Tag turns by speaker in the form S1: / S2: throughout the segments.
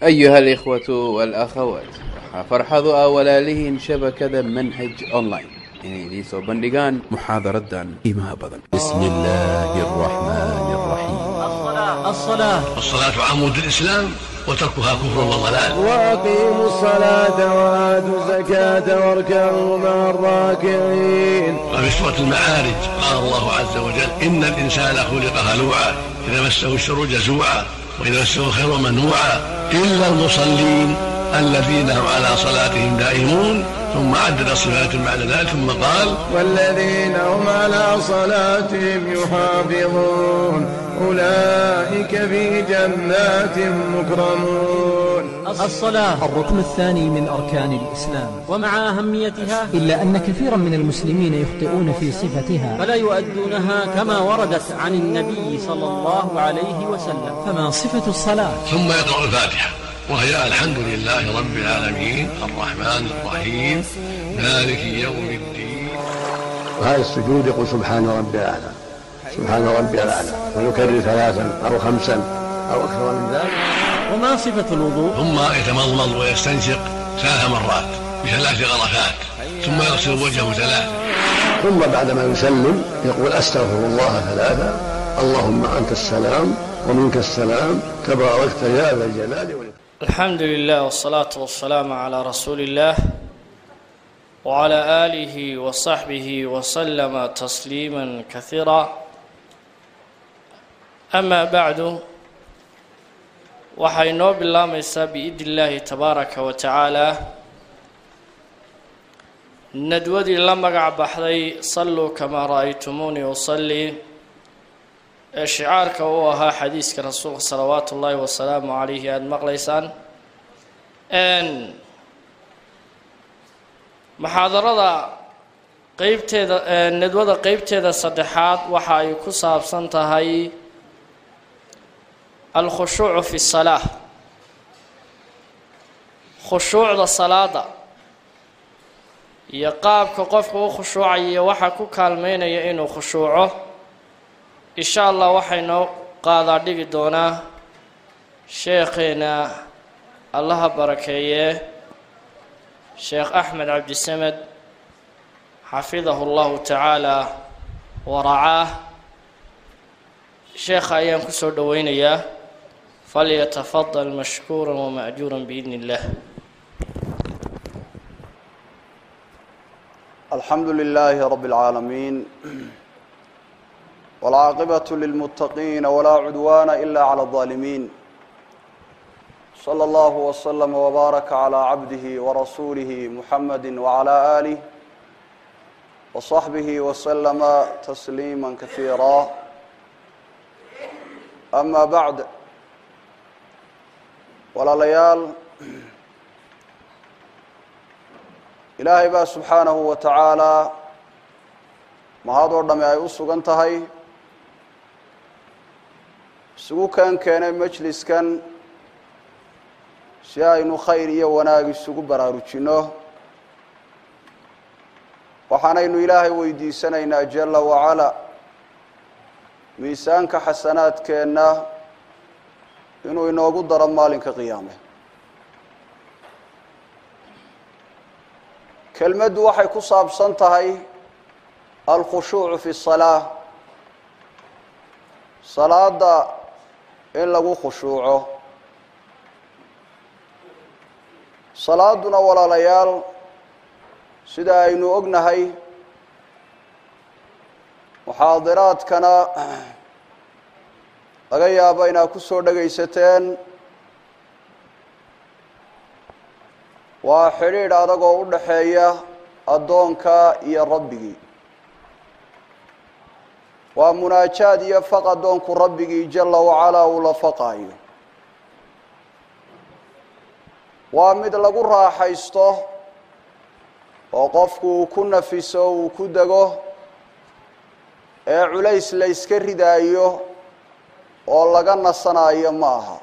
S1: أيها الإخوة والأخوات waxaa farxadu ah walaalihiin shabakada manhaj online inay idiin soo bandhigaan muxaadaradan qiimaha badan
S2: بسم الله الرحمن الرحيم
S3: الصلاة
S4: الصلاة عمود الإسلام وتركها كفر وضلال
S5: وأقيموا الصلاة وآتوا الزكاة واركعوا مع الراكعين
S4: وفي سورة المعارج قال الله عز وجل إن الإنسان خلق هلوعا إذا مسه الشر جزوعا وإذا مسه الخير منوعا إلا المصلين الذين هم على صلاتهم دائمون ثم عدد صفات بعد ذلك ثم قال
S5: والذين هم على صلاتهم يحافظون أولئك في جنات مكرمون
S3: الصلاة
S6: الركن الثاني من أركان الإسلام
S3: ومع أهميتها
S6: إلا أن كثيرا من المسلمين يخطئون في صفتها
S3: فلا يؤدونها كما وردت عن النبي صلى الله عليه وسلم
S6: فما صفة الصلاة
S4: ثم يقرأ الفاتحة وهي الحمد لله رب العالمين الرحمن الرحيم مالك يوم الدين
S7: وهذا السجود يقول سبحان ربي الأعلى سبحان ربي الأعلى ويكرر ثلاثا أو خمسا أو أكثر من ذلك
S3: وما صفة الوضوء
S4: ثم يتمضمض ويستنشق ثلاث مرات بثلاث غرفات ثم يغسل وجهه ثلاثا
S7: ثم بعدما يسلم يقول أستغفر الله ثلاثا اللهم أنت السلام ومنك السلام تباركت يا ذا الجلال والإكرام
S8: الحمد لله والصلاة والسلام على رسول الله وعلى آله وصحبه وسلم تسليما كثيرا أما بعد waxay noo bilaamaysaa biidni illaahi tabaaraka wa tacaala nadwadii la magac baxday salluu kamaa ra'aytumuunii usallii ee shicaarka uu ahaa xadiiska rasuulka salawaatu ullaahi wasalaamu calayhi aada maqlaysaan muxaadarada qeybteeda nadwada qeybteeda saddexaad waxa ay ku saabsan tahay alkhushuucu fi salaa khushuucda salaada iyo qaabka qofka u khushuucaya iyo waxaa ku kaalmeynaya inuu khushuuco insha allah waxaynoo qaadaa dhigi doonaa sheekheena allaha barakeeye sheekh axmed cabdisamed xafidahu llahu tacaala waracaah sheekha ayaan kusoo dhoweynayaa falyatafadal mashkuura wama'juura biidni illah
S9: الحمد لله رب العالمين والعاقبة للمتقين ولا عدوان إلا على الظالمين صلى الله وسلم وبارك على عبده ورسوله محمد وعلى آله وصحبه وسلم تسليما كثيرا أما بعد ولا ليال ilaahay baa subxaanahu wa tacaalaa mahadoo dhamme ay u sugan tahay isugu keen keenay majliskan si aynu khayr iyo wanaag isugu baraarujinno waxaanaynu ilaahay weydiisanaynaa jala wacala miisaanka xasanaadkeenna inuu inoogu daro maalinka qiyaame kelmaddu waxay ku saabsan tahay alkhushuucu fi salaa salaada in lagu khushuuco salaaduna walaalayaal sida aynu ognahay muxaadiraadkana laga yaabo inaad ku soo dhagaysateen waa xidhiidh adagoo u dhaxeeya addoonka iyo rabbigii waa munaajaad iyo faq addoonku rabbigii jala wacalaa uu la faqaayo waa mid lagu raaxaysto oo qofku uu ku nafiso uu ku dego ee culays la yska ridaayo oo laga nasanayo ma aha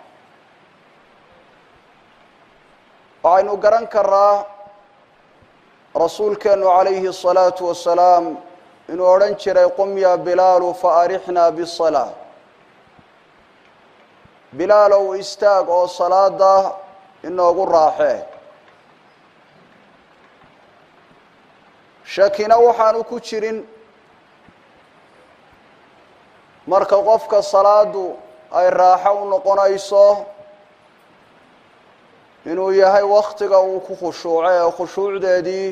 S9: waxaynu garan karaa rasuulkeenu calayhi الsalaatu wasalaam inuu odhan jiray qum ya bilaalu faarixna bisalaa bilaalow istaag oo salaada inoogu raaxee shakina waxaanu ku jirin marka qofka salaadu ay raaxo u noqonayso inuu yahay waktiga uu ku khushuuco ee khushuucdeedii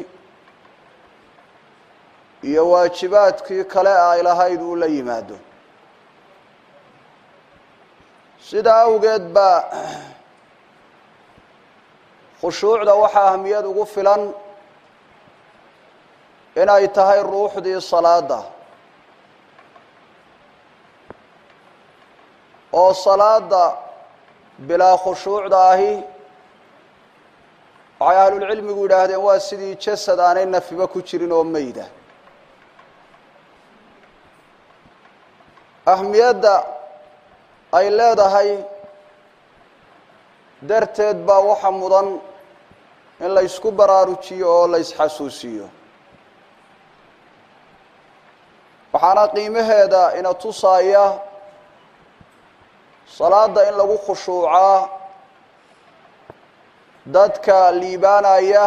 S9: iyo waajibaadkii kale ay lahayd uu la yimaado sidaa awgeed baa khushuucda waxaa ahmiyad ugu filan inay tahay ruuxdii salaada oo salaada bilaa khushuucda ahi waxay ahlulcilmigu yidhaahdeen waa sidii jasad aanay nafiba ku jirin oo meyda ahmiyadda ay leedahay darteed baa waxa mudan in la ysku baraarujiyo oo la ysxasuusiyo waxaana qiimaheeda ina tusaaya salaada in lagu khushuucaa dadka liibaanaya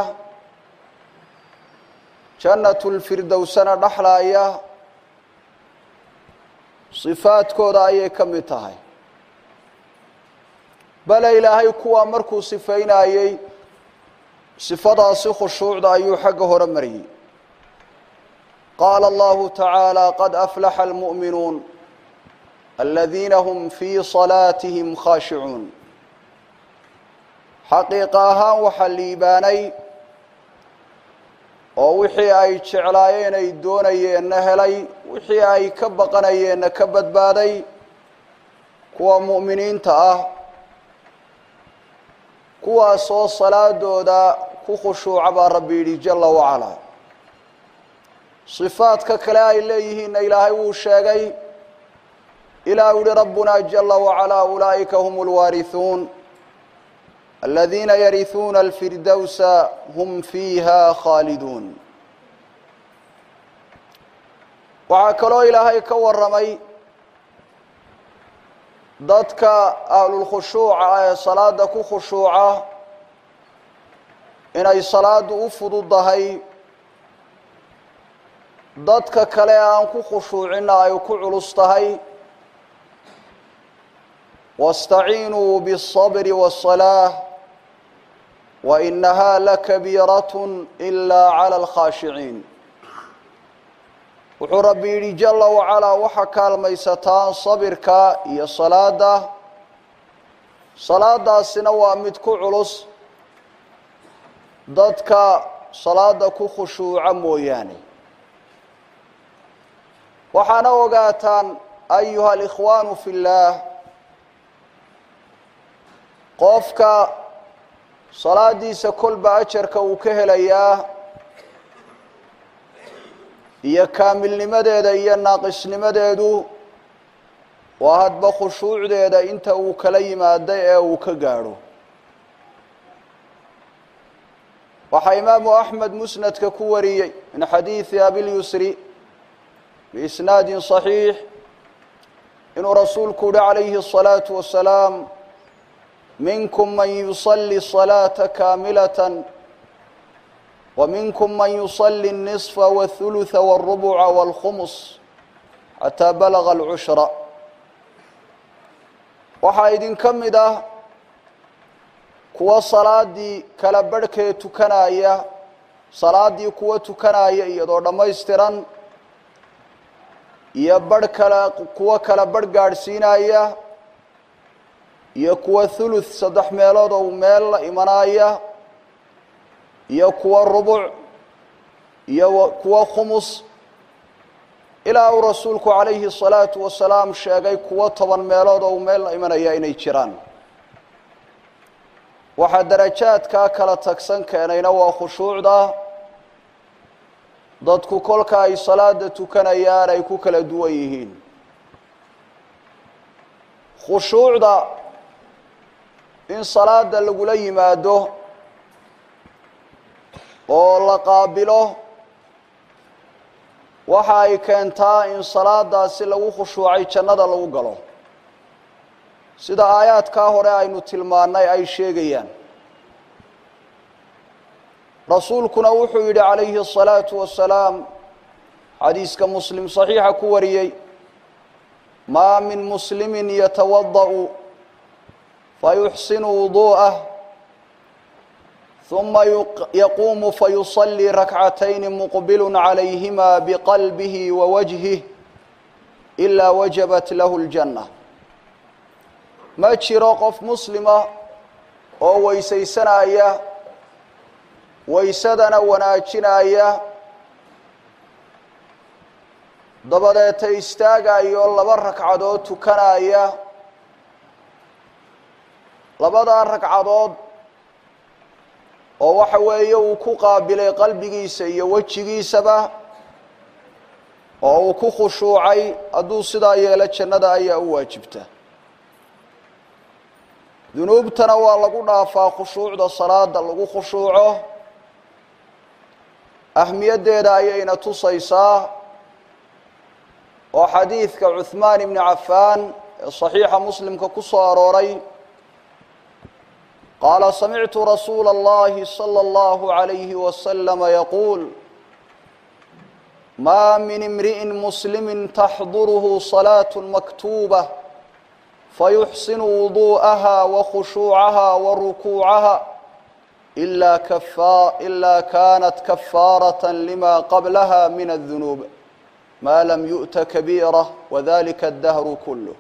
S9: jannatulfirdowsana dhexlaaya sifaadkooda ayay ka mid tahay bale ilaahay kuwaa markuu sifeynayey sifadaasi khushuucda ayuu xagga hore mariyey qaala allahu tacaala qad aflaxa almu'minuun aladiina hum fii salaatihim khaashicuun xaqiiqa ahaan waxaa liibaanay oo wixii ay jeclaayeen ay doonayeenna helay wixii ay ka baqanayeenna ka badbaaday kuwa mu'miniinta ah kuwaasoo salaadooda ku khushuuca baa rabbi yidhi jala wacalaa sifaadka kale ay leeyihiinna ilaahay wuu sheegay ilaa u yihi rabbuna jala wacalaa ulaa'ika hum lwaarihuun aladiina yarihuuna alfirdowsa hum fiiha khaaliduun waxaa kaloo ilaahay ka warramay dadka ahlulkhushuuca ee salaada ku khushuuca inay salaadu u fududahay dadka kale aan ku khushuucinna ay ku culus tahay waاstaciinuu bالصabri والصalaaة wainaha lakabiiraة إila calى اlkhaashiciin wuxuu rabbi yidhi jala wacalaa waxa kaalmaysataan sabirka iyo salaada salaadaasina waa mid ku culus dadka salaada ku khushuuca mooyaane waxaana ogaataan ayuha alikhwaanu fi اllaah qofka salaadiisa kolba ajarka uu ka helayaa iyo kaamilnimadeeda iyo naaqisnimadeedu waa hadba khushuucdeeda inta uu kala yimaado ee uu ka gaadho waxaa imaamu axmed musnadka ku wariyey min xadiidi abilyusri biisnaadin صaxiix inuu rasuulku yihi calayhi الصalaaةu wasalaam minkum man yuصلi الصalaaةa kaamilaة وminkum man yuصلi النصfa والثuluثa والرubca والkhms xataa balaga الcushra waxaa idinka mid ah kuwa salaadii kala barhkee tukanaya salaadii kuwa tukanaya iyadoo dhammaystiran iyo barh kale kuwo kala barh gaadhsiinaya iyo kuwa thuluth saddex meelood oo meel la imanaya iyo kuwa rubuc iyo kuwa khumus ilaa uu rasuulku calayhi الsalaatu wasalaam sheegay kuwo toban meelood oo meel la imanaya inay jiraan waxaa darajaadkaa kala tagsan keenayna waa khushuucda dadku kolka ay salaada tukanayaan ay ku kala duwan yihiin khushuucda in salaada lagula yimaado oo la qaabilo waxa ay keentaa in salaadaasi lagu khushuucay jannada lagu galo sida aayaadkaa hore aynu tilmaannay ay sheegayaan rasuulkuna wuxuu yidhi calayhi الصalaaةu wasalaam xadiiska muslim صaxiixa ku wariyey maa min muslimi yatawada'u fayuxsinu wudu'ah ثuma yaquumu fayuصلii rakcatayni muqbil عalayhima bqalbihi wawajhih ilaa wajabat lahu اljanة ma jiro qof muslima oo weysaysanaya waysadana wanaajinaya dabadeeta istaagayo laba ragcadood tukanaya labadaa ragcadood oo waxa weeye uu ku qaabilay qalbigiisa iyo wejigiisaba oo uu ku khushuucay hadduu sidaa yeelo jannada ayaa u waajibta dunuubtana waa lagu dhaafaa khushuucda salaada lagu khushuuco ahmiyaddeeda ayayna tusaysaa oo xadiidka cuhmaan ibni cafaan ee saxiixa muslimka ku soo arooray qaala samictu rasuula اllahi salى اllahu عalayhi waslama yaquul ma min imri'in muslimi taxduruhu salaaة maktuubة fayuxsinu wudu'aha wakhushuucaha warukuucaha إلا, كفا إلا كانت كفارة لما قبلها من الذنوب ما لم يؤت كبيرة وذلك الدهر كله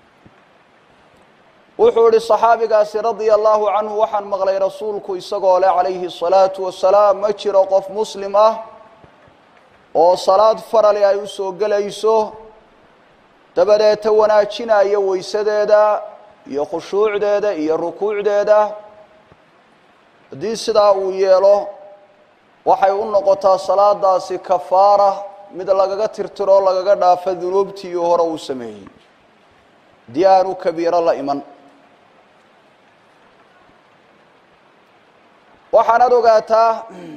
S9: wuxuu ihi صaxaabigaasi radia allahu canhu waxaan maqlay rasuulku isagoo leh calayhi الصalaaةu wasalaam ma jiro qof muslim ah oo salaad farali ay u soo gelayso dabadeeta wanaajinaya weysadeeda iyo khushuucdeeda iyo rukuucdeeda haddii sidaa uu yeelo waxay u noqotaa salaadaasi kafaara mid lagaga tirtiro lagaga dhaafo dunuubtii hore uu sameeyey haddii aanu kabiiro la iman waxaanaad ogaataa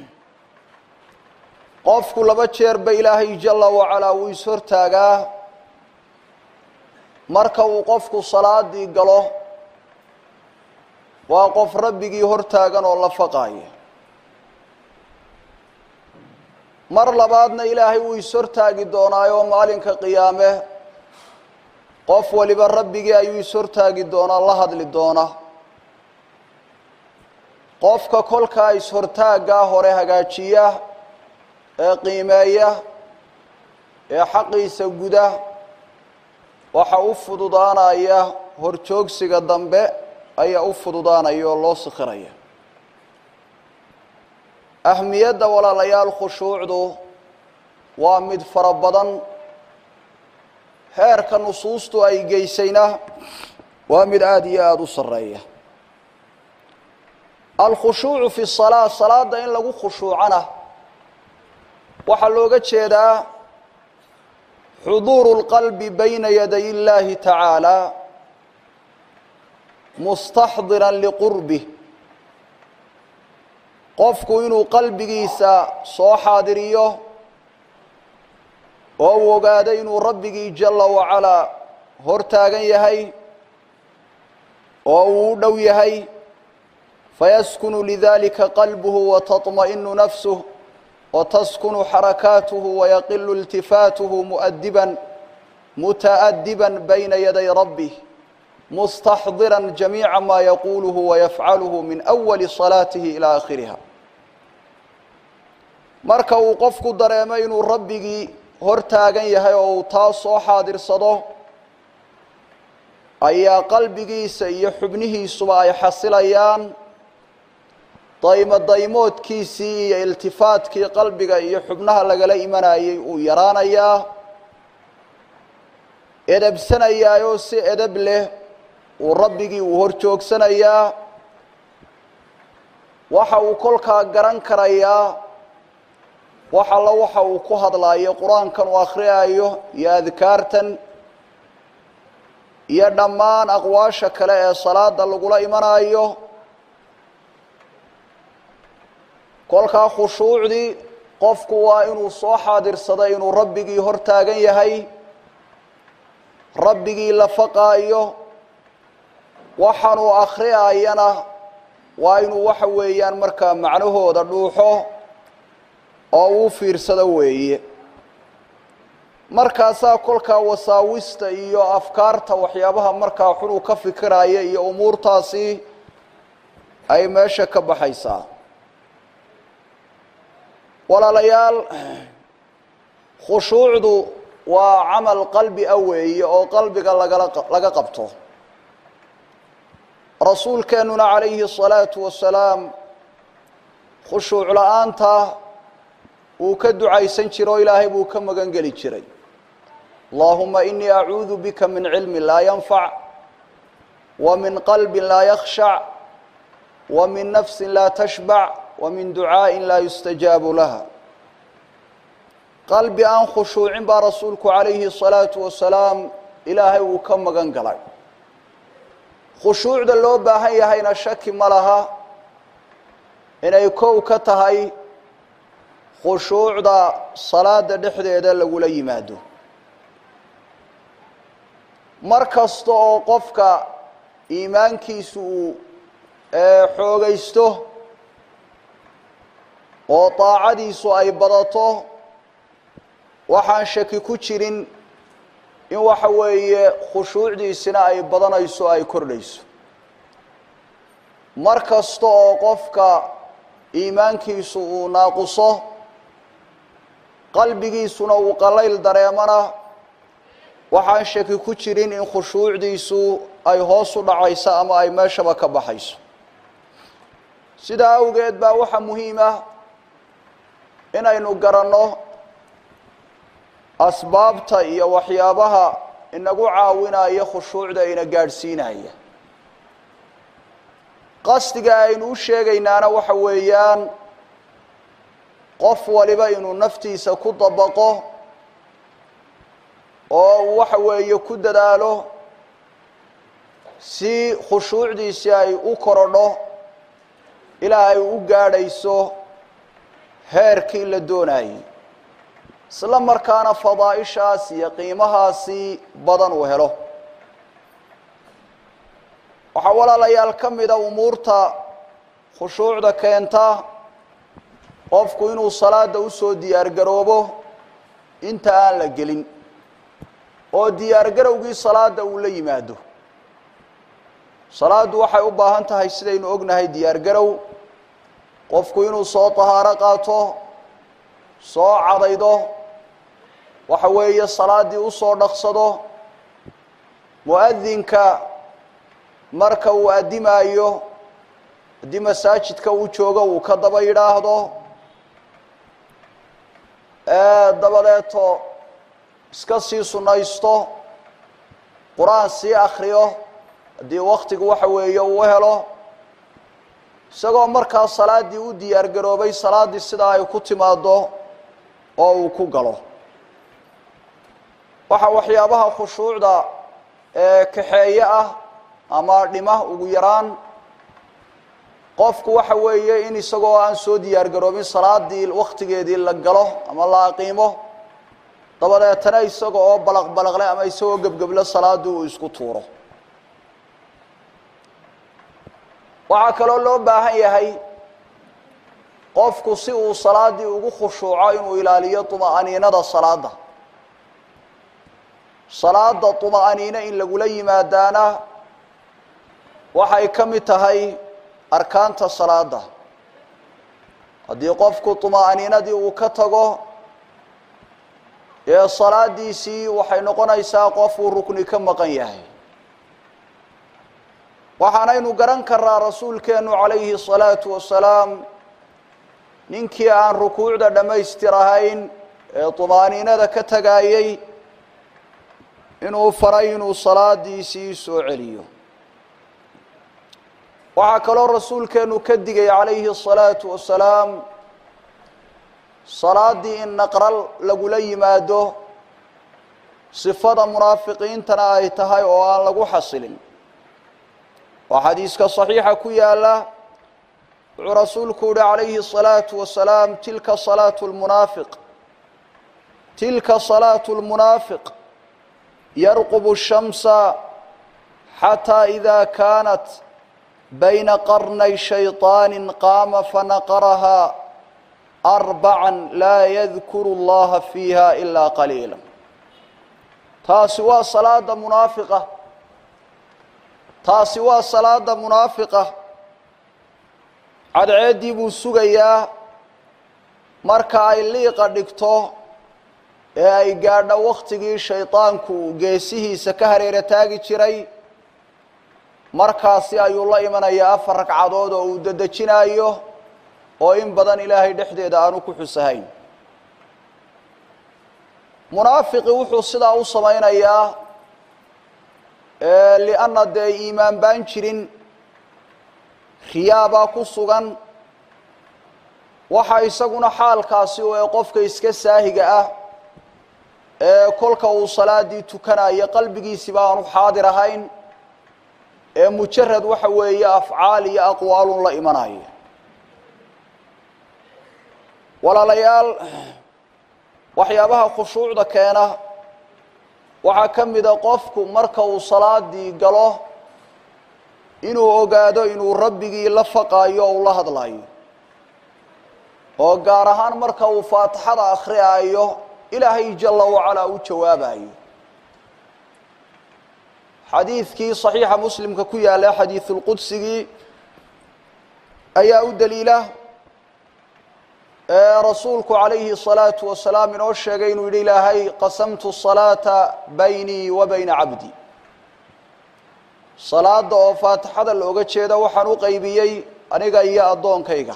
S9: qofku laba jeerba ilaahay jala wacalaa wuu is-hortaagaa marka uu qofku salaadii galo waa qof rabbigii hortaagan oo la faqaaya mar labaadna ilaahay wuu is-hortaagi doonaayo maalinka qiyaame qof waliba rabbigii ayuu is-hortaagi doonaa la hadli doona qofka kolkaa is-hortaaggaa hore hagaajiya ee qiimeeya ee xaqiisa guda waxa u fududaanaya horjoogsiga dambe ayaa u fududaanaya oo loo sikhiraya ahmiyadda walaalayaal khushuucdu waa mid fara badan heerka nusuustu ay geysayna waa mid aada iyo aada u sarreeya alkhushuucu fi salaa salaada in lagu khushuucana waxaa looga jeedaa xuduuru اlqalbi bayna yaday اllahi tacaala mustaxdiran liqurbih qofku inuu qalbigiisa soo xaadiriyo oo uu ogaado inuu rabbigii jala wacalaa hor taagan yahay oo uu u dhow yahay fayaskunu lidalika qalbuhu wataطma'inu nafsuh wtaskunu xarakaatuhu wayaqilu iltifaatuhu muadiban mutaadiban bayna yaday rabbih mustaxdiran jamiica maa yaquuluhu wayafcaluhu min awali salaatihi ilaa aakhiriha marka uu qofku dareemo inuu rabbigii hor taagan yahay oo uu taa soo xaadirsado ayaa qalbigiisa iyo xubnihiisuba ay xasilayaan daymo daymoodkiisii iyo iltifaadkii qalbiga iyo xubnaha lagala imanayay uu yaraanayaa edabsanayaayoo si edab leh uu rabbigii uu hor joogsanayaa waxa uu kolkaa garan karayaa wax alla waxa uu ku hadlaayo qur-aankan uu akhriyaayo iyo adkaartan iyo dhammaan aqwaasha kale ee salaada lagula imanayo kolkaa khushuucdii qofku waa inuu soo xaadirsado inuu rabbigii hor taagan yahay rabbigii la faqaayo waxaanuu akhriyayana waa inuu waxa weeyaan markaa macnahooda dhuuxo oo uu fiirsado weeye markaasaa kolkaa wasaawista iyo afkaarta waxyaabaha markaa xun uu ka fikiraya iyo umuurtaasi ay meesha ka baxaysaa walaalayaal khushuucdu waa camal qalbi a weeye oo qalbiga lagala laga qabto rasuulkeennuna calayhi الsalaatu wasalaam khushuuc la-aanta uu ka ducaysan jiro o ilaahay buu ka magan geli jiray allahuma inii acuudu bika min cilmi laa yanfac wa min qalbi laa yakhshac wa min nafsi laa tashbac wa min ducaaءi laa yustajaabu laha qalbi aan khushuucin baa rasuulku calayhi الsalaatu wasalaam ilaahay uu ka magan galay khushuucda loo baahan yahayna shaki ma laha inay kow ka tahay khushuucda salaada dhexdeeda lagula yimaado mar kasta oo qofka iimaankiisu uu xoogaysto oo daacadiisu ay badato waxaan shaki ku jirin in waxa weeye khushuucdiisina ay badanayso o ay kordhayso mar kasta oo qofka iimaankiisu uu naaquso qalbigiisuna uu qalayl dareemana waxaan shaki ku jirin in khushuucdiisu ay hoos u dhacayso ama ay meeshaba ka baxayso sidaa awgeed baa waxaa muhiim ah inaynu garanno asbaabta iyo waxyaabaha inagu caawinaya khushuucda ina gaadhsiinaya qasdiga aynu u sheegaynaana waxa weeyaan qof waliba inuu naftiisa ku dabaqo oo uu waxa weeye ku dadaalo si khushuucdiisi ay u korodho ilaa ay u gaadhayso heerkii la doonayay isla markaana fadaaishaas iyo qiimahaasi badan uu helo waxaa walaalayaal ka mida umuurta khushuucda keenta qofku inuu salaada usoo diyaar garoobo inta aan la gelin oo diyaar garowgii salaada uu la yimaado salaaddu waxay u baahan tahay sidaynu ognahay diyaar garow qofku inuu soo tahaaro qaato soo cadaydo waxa weeye salaaddii usoo dhaqsado mu-adinka marka uu addimaayo haddii masaajidka uu joogo uu ka daba yidhaahdo dabadeeto iska sii sunnaysto qur-aan sii akriyo haddii waktigu waxa weeye uu helo isagoo markaa salaaddii u diyaar garoobay salaaddii sidaa ay ku timaado oo uu ku galo waxaa waxyaabaha khushuucda ee kaxeeye ah ama dhima ugu yaraan qofku waxa weeye in isagoo aan soo diyaar garoobin salaadii waktigeedii la galo ama la aqiimo dabadeetana isaga oo balaq balaqle ama isagoo gebgeble salaadii uu isku tuuro waxaa kaloo loo baahan yahay qofku si uu salaadii ugu khushuuco inuu ilaaliyo طuma'aniinada salaada salaada طuma'aniine in lagula yimaadaana waxay ka mid tahay arkaanta salaada haddii qofku طuma'aniinadii uu ka tago ee salaadiisii waxay noqonaysaa qofuu rukni ka maqan yahay waxaanaynu garan karaa rasuulkeenu calayhi الsalaatu wasalaam ninkii aan rukuucda dhammaystir ahayn ee طumaaniinada ka tagaayey inuu faray inuu salaadiisii soo celiyo waxaa kaloo rasuulkeenu ka digay calayhi الsalaatu wasalaam salaaddii in naqral lagula yimaado sifada munaafiqiintana ay tahay oo aan lagu xasilin waa xadiiska صaxiixa ku yaala wuxuu rasuulku uhi calayhi الصalaaةu wasalaam tilka salaaة اlmunaafiq tilka salaaة اlmunaafiq yarqub الshamsa xatى إida kaanat bayna qarnay shayطaani qaama fanaqarahaa arbaca laa yadkuru اllaha fiiha ilaa qaliila taasi waa salaada munaafiqa taasi waa salaada munaafiqa cadceeddii buu sugayaa marka ay liiqa dhigto ee ay gaadho wakhtigii shaydaanku geesihiisa ka hareera taagi jiray markaasi ayuu la imanayaa afar ragcadood oo uu dedejinayo oo in badan ilaahay dhexdeeda aanu ku xusahayn munaafiqi wuxuu sidaa u samaynayaa lianna dee iimaan baan jirin riyaabaa ku sugan waxa isaguna xaalkaasi oo ee qofka iska saahiga ah ee kolka uu salaadii tukanayo qalbigiisiba aanu xaadir ahayn ee mujarad waxa weeye afcaal iyo aqwaalun la imanayo walaalayaal waxyaabaha khushuucda keena waxaa ka mida qofku marka uu salaadii galo inuu ogaado inuu rabbigii la faqaayo o uu la hadlayo oo gaar ahaan marka uu faatixada akhriyaayo ilaahay jala wacalaa u jawaabayo xadiidkii صaxiixa muslimka ku yaala xadiiثulqudsigii ayaa u daliila rasuulku calayhi الصalaaةu wasalaam inoo sheegay inuu yihi ilaahay qasamtu الصalaaةa baynii wa bayna cabdi salaada oo faatixada looga jeeda waxaan u qaybiyey aniga iyo addoonkayga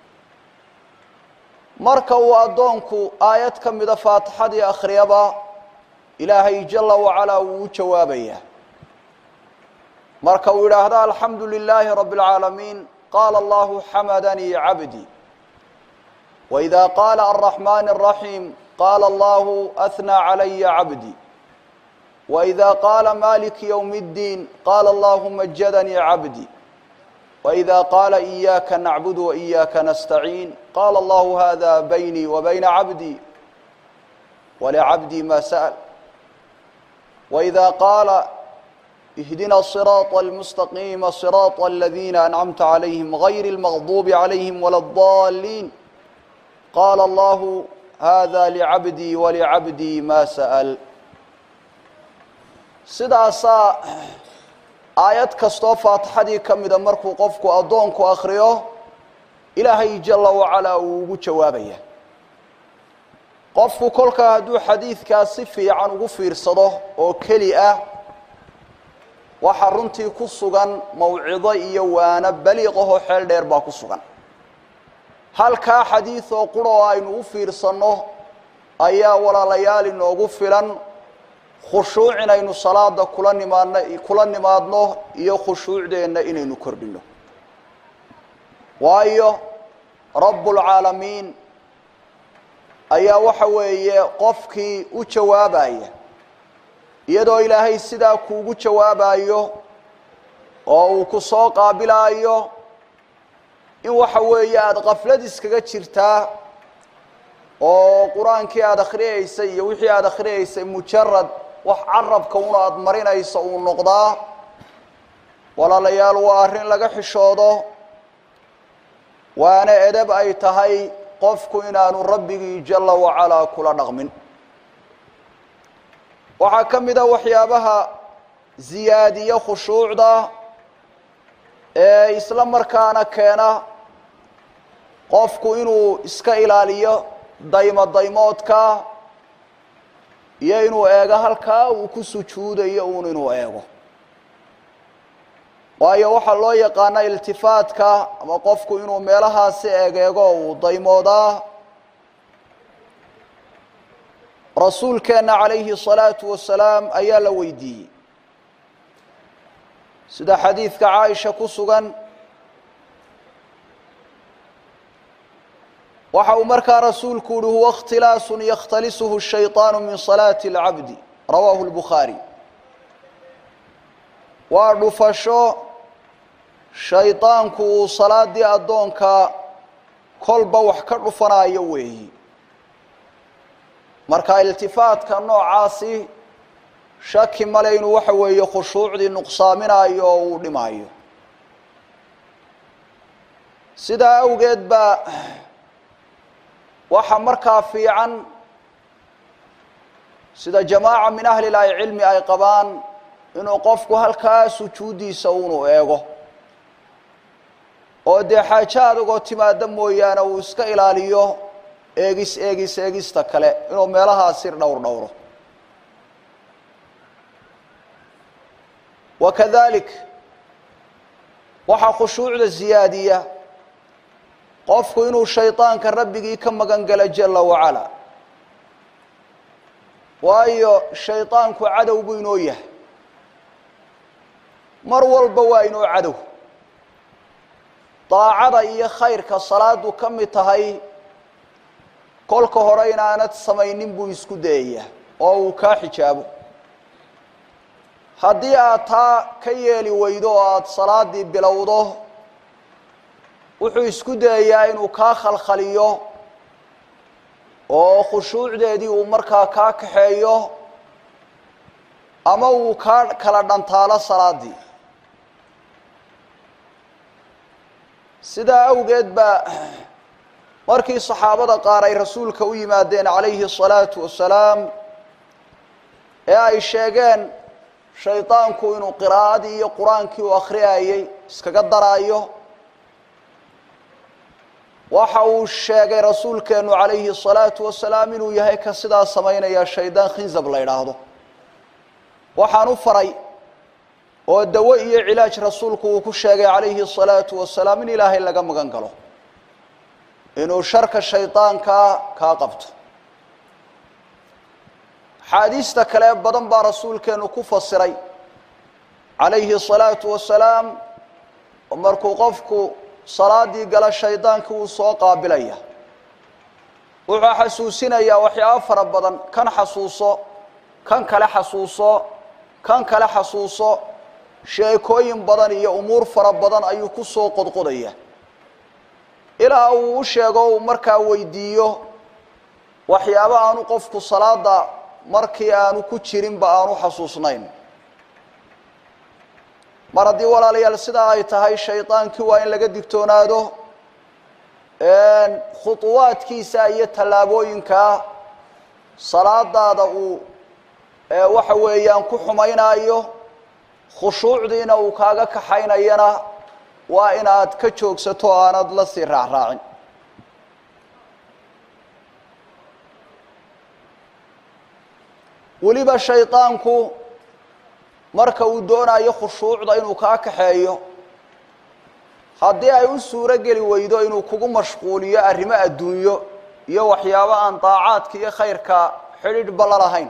S9: marka uu addoonku aayad ka mida faatixadii akhriyaba ilaahay jala wacalaa wuu u jawaabayaa marka uu yidhaahdo alxamdu lilaahi rabi اlcaalamiin qaala allahu xamadanii cabdi waإida qaala alraxmaan الraxiim qaala allahu ahnaa calaya cabdi waإida qaala maliki ywm اddiin qaala allahu majadanii cabdi waإida qaala إiyaaka nacbud وإiyaaka nastaciin qaala allahu hada baynii wa bayna cabdi walicabdii ma sa'l waإida qaala اhdina الصiraaط الmustaqiima صiraaط اladina ancamta عalayhim غayr اlmaqdubi عalayhim wala الضaliin qaala allahu hada licabdii walicabdii ma sa'l sidaasaa aayad kastoo faatixadii ka mida markuu qofku addoonku akriyo ilaahay jala wacalaa uu ugu jawaabaya qofku kolkaa hadduu xadiidkaas si fiican ugu fiirsado oo keli ah waxaa runtii ku sugan mawcido iyo waano baliiqahoo xeel dheer baa ku sugan halkaa xadiid oo qura oo aynu u fiirsanno ayaa walaalayaal inoogu filan khushuuc inaynu salaada kula nimaadno kula nimaadno iyo khushuucdeenna inaynu kordhino waayo rabbulcaalamiin ayaa waxa weeye qofkii u jawaabaya iyadoo ilaahay sidaa kuugu jawaabayo oo uu ku soo qaabilaayo in waxa weeye aada kaflad iskaga jirtaa oo qur-aankii aada akhriyeysay iyo wixii aada akhriyeysay mujarad wax carabka una aada marinayso uu noqdaa walaalayaal waa arrin laga xishoodo waana edab ay tahay qofku inaanu rabbigii jala wacalaa kula dhaqmin waxaa ka mid a waxyaabaha ziyaadiye khushuucda ee isla markaana keena qofku inuu iska ilaaliyo daymo daymoodka iyo inuu eego halkaa uu ku sujuudayo uun inuu eego waayo waxaa loo yaqaana iltifaatka ama qofku inuu meelahaasi egeego uu daymoodaa rasuulkeenna calayhi الsalaatu wasalaam ayaa la weydiiyey sida xadiidka caaisha ku sugan waxa uu markaa rasuulku uhi huwa اkhtilaasu yakhtalisuhu الshayطaanu min salaati اlcabdi rawaahu اlbukhaari waa dhufasho shaydaanku uu salaadii addoonka kolba wax ka dhufanayo weeyi marka iltifaatka noocaasi shaki male inuu waxa weeye khushuucdii nuqsaaminayo oo uu dhimaayo sidaa awgeed baa waxa markaa fiican sida jamaaca min ahli lahi cilmi ay qabaan inuu qofku halkaa sujuuddiisa unu eego oo dee xaajo adagoo timaada mooyaane uu iska ilaaliyo eegis eegis eegista kale inuu meelahaa sir dhowr dhowro wa kadalik waxaa khushuucda ziyaadiya qofku inuu shaydaanka rabbigii ka magan galo jala wacala waayo shaydaanku cadow buu inoo yahay mar walba waa inoo cadow daacada iyo khayrka salaadu ka mid tahay kolka hore inaanad samaynin buu isku dayayaa oo uu kaa xijaabo haddii aad taa ka yeeli weydo oo aada salaadii bilowdo wuxuu isku dayayaa inuu kaa khalkhaliyo oo khushuucdeedii uu markaa kaa kaxeeyo ama uu kaa kala dhantaalo salaadii sidaa awgeed baa markii saxaabada qaar ay rasuulka u yimaadeen calayhi الsalaatu wasalaam ee ay sheegeen shaydaanku inuu qiraa'adii iyo qur-aankii uu akhriyayey iskaga daraayo waxa uu sheegay rasuulkeenu calayhi الsalaatu wasalaam inuu yahay ka sidaa samaynaya shaydaan khinzab la idhaahdo waxaan u faray oo dawo iyo cilaaj rasuulku uu ku sheegay calayhi الsalaatu wasalaam in ilaahay laga magan galo inuu sharka shaydaankaa kaa qabto axaadiista kale badan baa rasuulkeenu ku fasiray calayhi الsalaatu wasalaam oo markuu qofku salaadii gala shaydaanki wuu soo qaabilaya wuxuu xasuusinayaa waxyaabo fara badan kan xasuuso kan kale xasuuso kan kale xasuuso sheekooyin badan iyo umuur fara badan ayuu ku soo qodqodaya ilaa uu u sheego uu markaa weydiiyo waxyaabo aanu qofku salaada markii aanu ku jirinba aanu xasuusnayn mar haddii walaalayaal sidaa ay tahay shaydaankii waa in laga digtoonaado khuطuwaadkiisa iyo tallaabooyinkaa salaadaada uu waxa weeyaan ku xumaynaayo khushuucdiina uu kaaga kaxaynayana waa inaad ka joogsato o aanad la sii raacraacin weliba shaydaanku marka uu doonayo khushuucda inuu kaa kaxeeyo haddii ay u suuro geli weydo inuu kugu mashquuliyo arrimo adduunyo iyo waxyaabo aan daacaadka iyo khayrka xidhiidhba la lahayn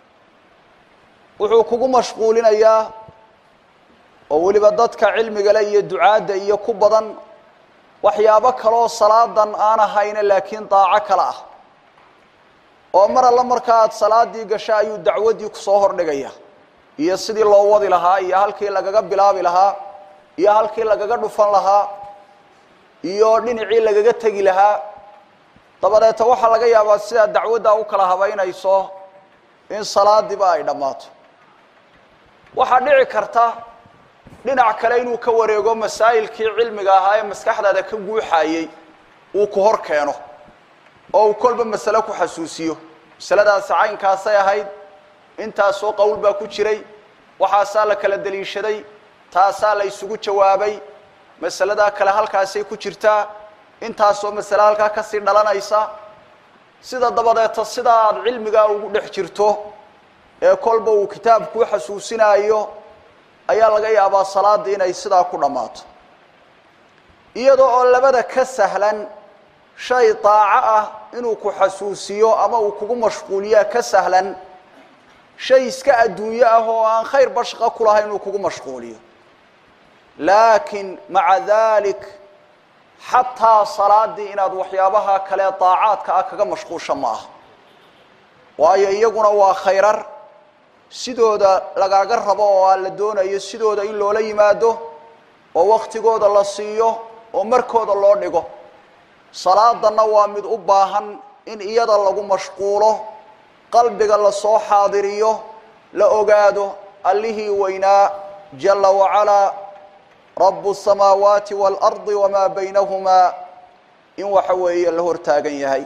S9: wuxuu kugu mashquulinayaa oo weliba dadka cilmigale iyo ducaadda iyo ku badan waxyaabo kaleoo salaadan aan ahayne laakiin daaco kale ah oo mar alla marka aad salaadii gasho ayuu dacwaddii kusoo hordhigaya iyo sidii loo wadi lahaa iyo halkii lagaga bilaabi lahaa iyo halkii lagaga dhufan lahaa iyo dhinacii lagaga tegi lahaa dabadeeta waxaa laga yaabaa sidaa dacwaddaa u kala habaynayso in salaadiiba ay dhammaato waxaa dhici karta dhinac kale inuu ka wareego masaa'ilkii cilmiga ahaa ee maskaxdaada ka guuxayey uu ku hor keeno oo uu kolba masale ku xasuusiyo masaladaasi caynkaasay ahayd intaasoo qowl baa ku jiray waxaasaa la kala deliishaday taasaa la isugu jawaabay masaladaa kale halkaasay ku jirtaa intaasoo masale halkaa kasii dhalanaysa sida dabadeeta sidaa aada cilmigaa ugu dhex jirto ee kolba uu kitaab kuu xasuusinaayo ayaa laga yaabaa salaadii inay sidaa ku dhammaato iyadoo oo labada ka sahlan shay daaco ah inuu ku xasuusiyo ama uu kugu mashquuliyaa ka sahlan shay iska adduunyo ah oo aan khayr bashqa ku lahayn inuu kugu mashquuliyo laakiin maca dalik xataa salaadii inaad waxyaabaha kale daacaadka ah kaga mashquusha ma aha waayo iyaguna waa khayrar sidooda lagaaga rabo oo aan la doonayo sidooda in loola yimaado oo waktigooda la siiyo oo markooda loo dhigo salaadanna waa mid u baahan in iyada lagu mashquulo qalbiga lasoo xaadiriyo la ogaado allihii weynaa jalla wacalaa rabu الsamaawaati wاlardi wamaa baynahumaa in waxa weeye la hortaagan yahay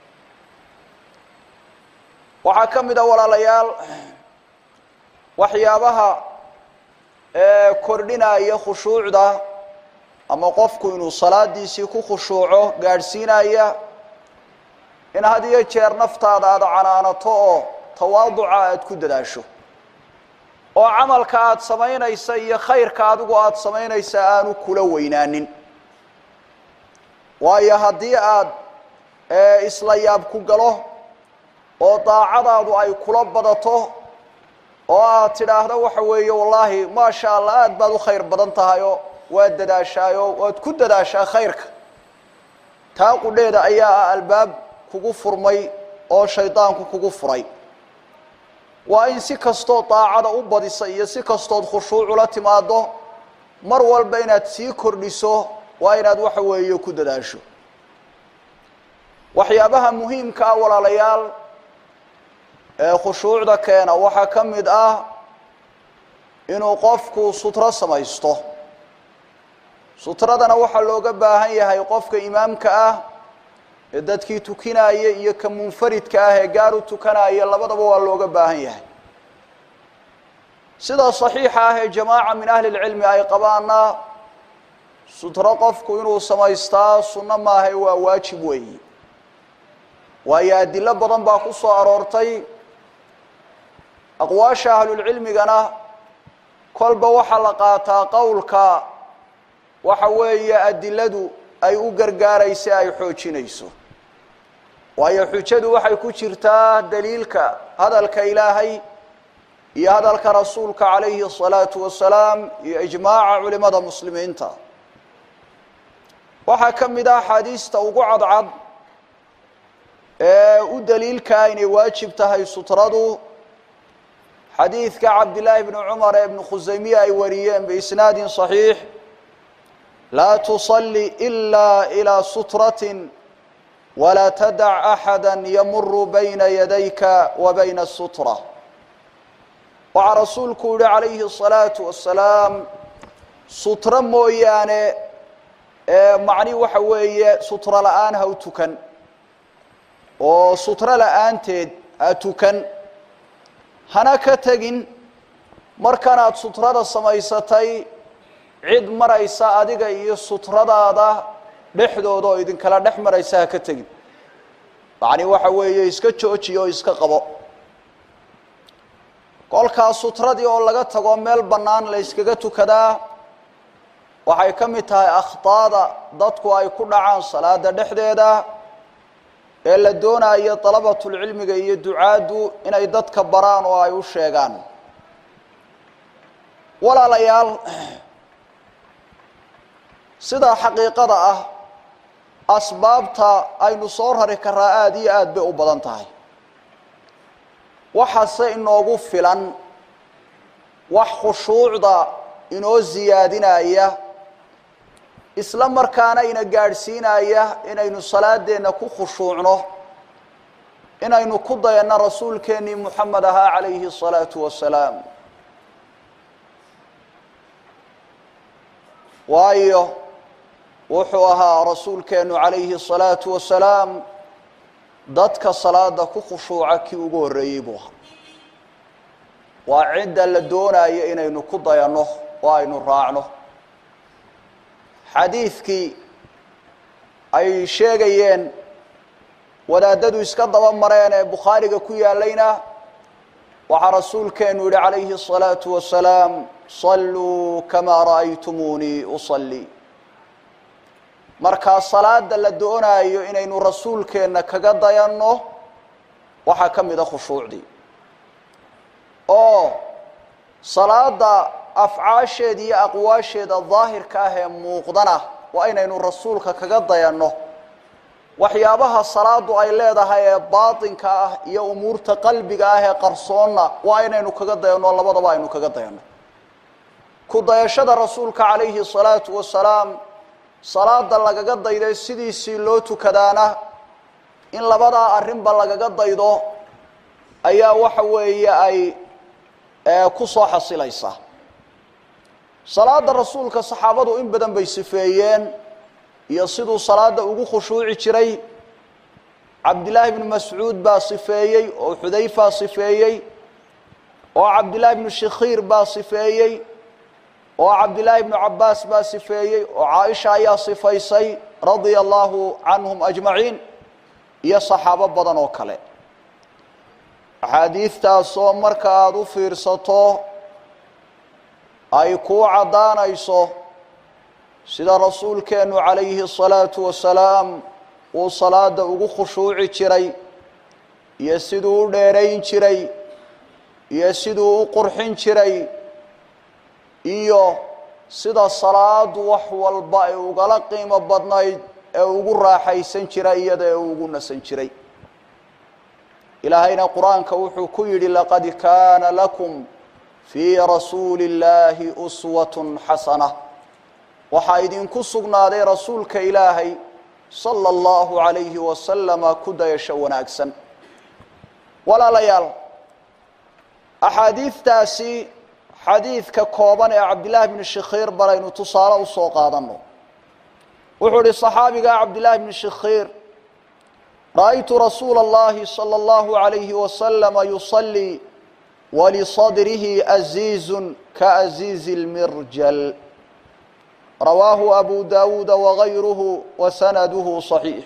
S9: waxaa ka mid a walaalayaal waxyaabaha kordhinaya khushuucda ama qofku inuu salaadiisii ku khushuuco gaadhsiinaya in had iyo jeer naftaada aada canaanato oo tawaaduca aada ku dadaasho oo camalka aada samaynaysa iyo khayrka adigu aada samaynaysa aanu kula weynaanin waayo haddii aada isla yaab ku galo oo daacadaadu ay kula badato oo aad tidhaahdo waxa weeye wallaahi maasha allah aada baad u khayr badan tahayoo waad dadaashaayo waad ku dadaashaa khayrka taa qudheeda ayaa ah albaab kugu furmay oo shaydaanku kugu furay waa in si kastood daacada u badisa iyo si kastood khushuucula timaado mar walba inaad sii kordhiso waa inaad waxa weeye ku dadaasho waxyaabaha muhiimka ah walaalayaal ee khushuucda keena waxaa ka mid ah inuu qofku sutro samaysto sutradana waxaa looga baahan yahay qofka imaamka ah ee dadkii tukinaya iyo ka munfaridka ah ee gaar u tukanaya labadaba waa looga baahan yahay sida saxiixa ah ee jamaaca min ahli lcilmi ay qabaana sutro qofku inuu samaystaa sunno maaha waa waajib weeyi waayo adilo badan baa ku soo aroortay aqwaasha ahlulcilmigana kolba waxaa la qaataa qowlka waxa weeye adiladu ay u gargaaraysa ay xoojinayso waayo xujadu waxay ku jirtaa daliilka hadalka ilaahay iyo hadalka rasuulka calayhi الsalaatu wasalaam iyo ijmaaca culimada muslimiinta waxaa ka mid ah axaadiista ugu cadcad ee u daliilkaa inay waajib tahay sutradu xadiidka cabdillaahi bni cumar ee ibnu khusaymiye ay wariyeen biisnaadin صaxiix laa tuصali إila ilىa sutraة walaa tadac axada yamuru bayna yadayka wa bayna الsutra waxaa rasuulku yihi calayhi الصalaaةu wasalaam sutro mooyaane macni waxa weeye sutro la-aan ha u tukan oo sutro la-aanteed ha tukan hana ka tegin markanaad sutrada samaysatay cid maraysa adiga iyo sutradaada dhexdooda oo idinkala dhex maraysa ha ka tegin macni waxa weeye iska joojiyo oo iska qabo kolkaas sutradii oo laga tago meel bannaan la yskaga tukadaa waxay ka mid tahay akhtaada dadku ay ku dhacaan salaada dhexdeeda ee la doonayo dalabatulcilmiga iyo ducaaddu inay dadka baraan oo ay u sheegaan walaalayaal sidaa xaqiiqada ah asbaabta aynu soo rari karaa aada iyo aada bay u badan tahay waxaase inoogu filan wax khushuucda inoo siyaadinaya isla markaana ina gaadhsiinaya inaynu salaadeenna ku khushuucno inaynu ku dayanno rasuulkeennii moxamed ahaa calayhi الsalaatu wasalaam waayo wuxuu ahaa rasuulkeennu calayhi الsalaatu wasalaam dadka salaada ku khushuuca kii ugu horreeyey buu ahaa waa cidda la doonayo inaynu ku dayanno oo aynu raacno xadiidkii ay sheegayeen wadaadadu iska daba mareen ee bukhaariga ku yaalayna waxaa rasuulkeenu yihi calayhi الصalaaةu wasalaam صaluu kamaa ra'aytumuunii uصalii markaa salaada la doonaayo inaynu rasuulkeenna kaga dayanno waxaa ka mida khushuucdii oo salaada afcaasheeda iyo aqwaasheeda daahirka ah ee muuqdana waa inaynu rasuulka kaga dayanno waxyaabaha salaadu ay leedahay ee baatinka ah iyo umuurta qalbiga ah ee qarsoonna waa inaynu kaga dayanno labadaba aynu kaga dayanno ku dayashada rasuulka calayhi الsalaatu wasalaam salaada lagaga dayday sidiisii loo tukadaana in labadaa arrinba lagaga daydo ayaa waxa weeye ay ku soo xasilaysaa salaada rasuulka saxaabadu in badan bay sifeeyeen iyo siduu salaada ugu khushuuci jiray cabdillaahi bnu mascuud baa sifeeyey oo xudayfa sifeeyey oo cabdillaahi bnu shikhiir baa sifeeyey oo cabdillaahi bnu cabbaas baa sifeeyey oo caaisha ayaa sifaysay radia allahu canhum ajmaciin iyo saxaabo badan oo kale axaadiidtaasoo marka aada u fiirsato ay kuu caddaanayso sida rasuulkeennu calayhi الsalaatu wasalaam uu salaada ugu khushuuci jiray iyo siduu u dheerayn jiray iyo siduu u qurxin jiray iyo sida salaadu wax walba ay ugala qiimo badnayd ee ugu raaxaysan jiray iyada ee ugu nasan jiray ilaahayna qur-aanka wuxuu ku yidhi laqad kaana lakum fii rasuuli اllaahi uswat xasana waxaa idinku sugnaaday rasuulka ilaahay sala allahu calayhi wasalama ku dayasho wanaagsan walaalayaal axaadiidtaasi xadiidka kooban ee cabdillaahi bni shikhiir balaynu tusaale usoo qaadano wuxuu ihi صaxaabiga cabdillaahi bni shikhiir ra'aytu rasuula اllahi salى اllahu عalayhi wasalama yusalii walisadrihi aziizu kaaziizi اlmirjal rawaahu abu dawuuda wagayruhu wasanaduhu صaxiix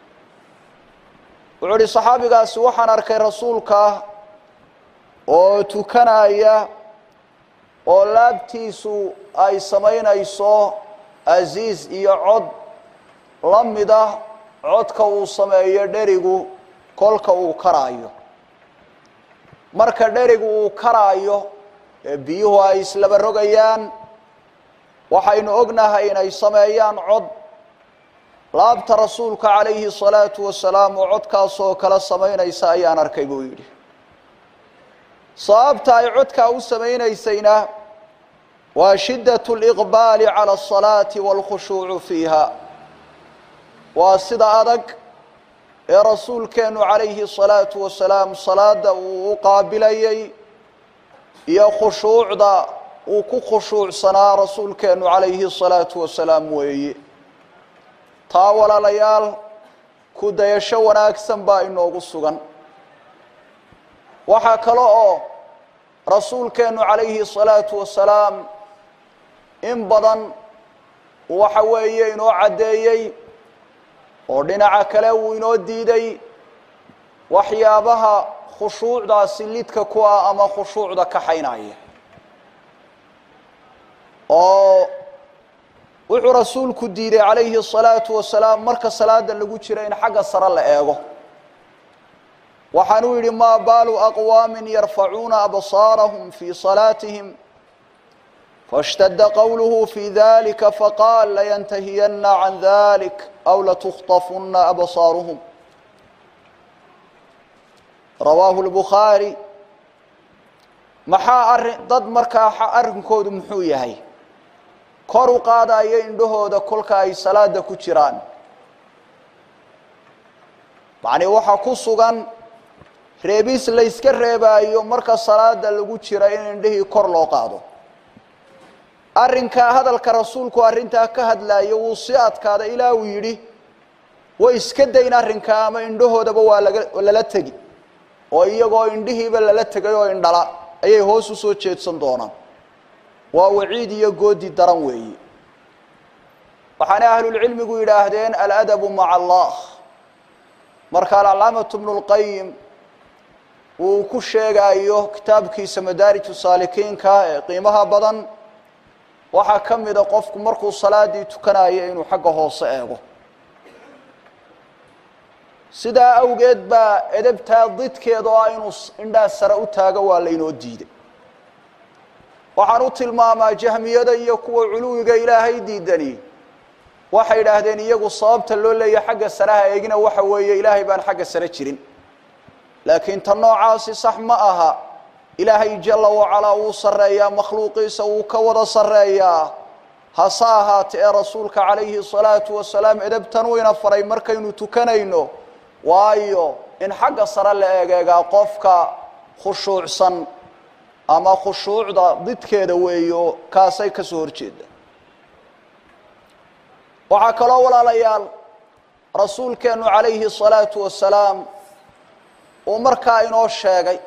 S9: wuxuu ihi صaxaabigaasi waxaan arkay rasuulka oo tukanaya oo laabtiisu ay samaynayso aziiz iyo cod la mid ah codka uu sameeyo dherigu kolka uu karaayo marka dherigu uu karaayo ee biyuhu ay islaba rogayaan waxaynu ognahay inay sameeyaan cod laabta rasuulka calayhi الsalaatu wasalaam oo codkaasoo kala samaynaysa ayaan arkay buu yidhi sababta ay codkaa u samaynaysayna waa shiddaة اliqbaali calى الصalaati wاlkhushuucu fiiha waa sida adag ee rasuulkeenu calayhi الsalaatu wasalaam salaada uu u qaabilayay iyo khushuucda uu ku khushuucsanaa rasuulkeenu calayhi الsalaatu wasalaam weeye taa walaalayaal ku dayasho wanaagsan baa inoogu sugan waxaa kale oo rasuulkeenu calayhi الsalaatu wasalaam in badan waxa weeye inoo caddeeyey oo dhinaca kale uu inoo diiday waxyaabaha khushuucdaasi lidka ku ah ama khushuucda kaxaynaya oo wuxuu rasuulku diiday calayhi الsalaatu wasalaam marka salaada lagu jiro in xagga sare la eego waxaanuu yidhi maa baalu aqwaami yarfacuuna absaarahum fii salaatihim faاshtada qowluhu fii dalika faqaal layantahiyana can dalik aw latukhطafuna absaaruhum rawaahu lbukhaari maxaa arrin dad markaa arrinkoodu muxuu yahay kor u qaadayo indhahooda kolka ay salaada ku jiraan macnii waxaa ku sugan reebis layska reebaayo marka salaada lagu jira in indhihii kor loo qaado arrinkaa hadalka rasuulku arrintaa ka hadlaayo wuu si adkaada ilaa uu yidhi way iska dayn arrinkaa ama indhahoodaba waa laga lala tegi oo iyagoo indhihiiba lala tegay oo indhala ayay hoos u soo jeedsan doonaan waa waciid iyo goodi daran weeye waxaana ahlulcilmigu yidhaahdeen aladabu maca allah marka alcalaamatu bnu lqayim uu ku sheegaayo kitaabkiisa madaariju saalikiinka ee qiimaha badan waxaa ka mida qofku markuu salaadii tukanayo inuu xagga hoose eego sidaa awgeed baa edabtaa didkeeda oo ah inuu indhaa sare u taago waa laynoo diiday waxaan u tilmaamaa jahmiyada iyo kuwa culuwiga ilaahay diidani waxay idhaahdeen iyagu sababta loo leeyahy xagga sareha eegina waxa weeye ilaahay baan xagga sare jirin laakiin ta noocaasi sax ma aha ilaahay jala wacalaa wuu sarreeyaa makhluuqiisa wuu ka wada sarreeyaa hase ahaate ee rasuulka calayhi salaatu wasalaam edabtan wayna faray markaynu tukanayno waayo in xagga sare la egeegaa qofka khushuucsan ama khushuucda didkeeda weeyo kaasay ka soo horjeeda waxaa kaloo walaalayaal rasuulkeennu calayhi الsalaatu wasalaam uu markaa inoo sheegay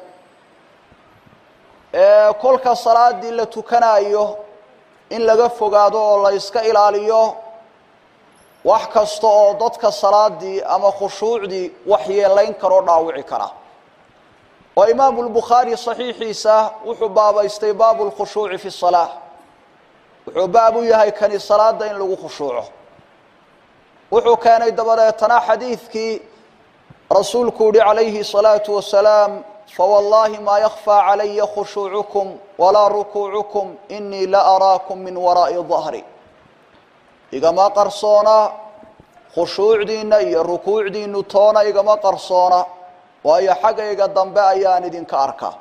S9: kolka salaadii la tukanayo in laga fogaado oo la iska ilaaliyo wax kasta oo dadka salaadii ama khushuucdii waxyeelayn karoo dhaawici kara oo imaamu lbukhaari saxiixiisa wuxuu baabaystay baabu lkhushuuci fi salaa wuxuu baab u yahay kani salaada in lagu khushuuco wuxuu keenay dabadeetana xadiidkii rasuulku yihi calayhi الsalaatu wasalaam fawallaahi maa yakfى calaya khushuucukum walaa rukuucukum inii la araakum min waraa'i dahri igama qarsoona khushuucdiina iyo rukuucdiinu toona igama qarsoona waayo xaggayga dambe ayaan idinka arkaa